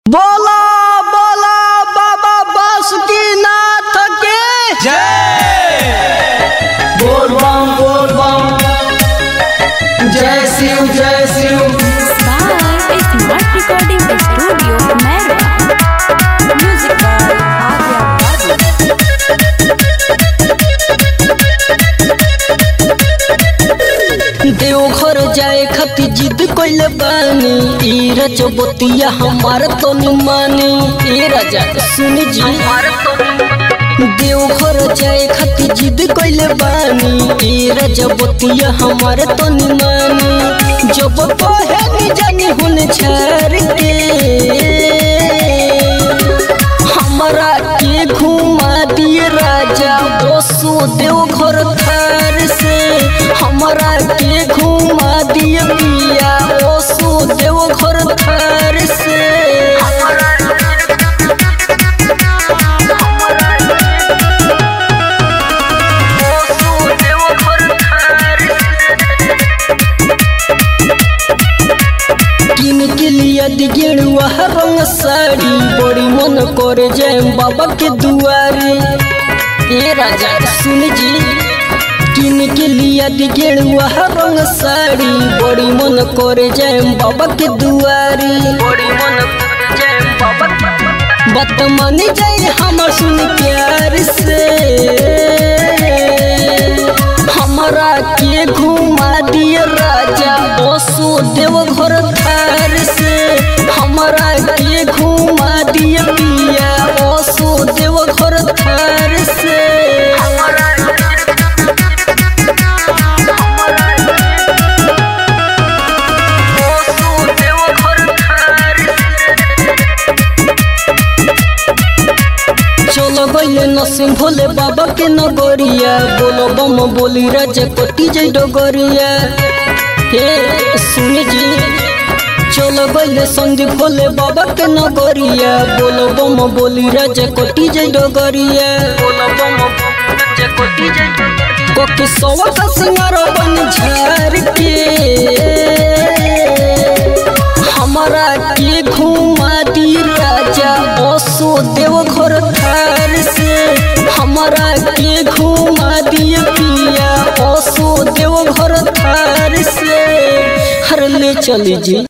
बोला बोला बाबा बासुकीनाथ की जय बोल बम बोल बम जय शिव जय Shiv by Smart Recording Studio, Merwa. Music by Adya Babu. Deoghar जाए खातिर जिद कइले बानी ई रजबतिया हमार तो मानी ए राजा सुन जी देवघर जाए खातिर जिद कइले बानी ई रजबतिया हमार तो मानी जब कहे नी जानी हुन छार के हमरा के घुमा दिए राजा बसो देवघर थार से हमरा के घुमा दिए पिया बसो देवघर थार से बसो देवघर थार किन के लिया दिगेड़ुआ रंग साड़ी बड़ी मन करे जय बाबा के दुआरे ए राजा सुन जी किन के लिया दिगेड़ुआ रंग साड़ी बड़ी मन करे जय बाबा के दुआरे बड़ी मन करे जय बाबा बात मान जाए हमर सुन प्यार से हमरा के घुमा दिए राजा बसो देवघर थार से हमरा के घुमा दिए पिया बसो देवघर थार से बसो देवघर थार चलो गइले नसिम भोले बाबा के नगरिया बोलो बम बोली राजा कोटी जय डगरिया हे सुन जी चलो गइले संदीप भोले बाबा के नगरिया बोलो बम बोली राजा कोटी जय डगरिया बोलो बम राजा कोटी जय कोकी सवा का सिंगार बन झार के हमरा के घुमा दी राजा बसो देवघर थार से हमरा के घुमा दिए पिया बसो देवघर थार से हर ले चली जी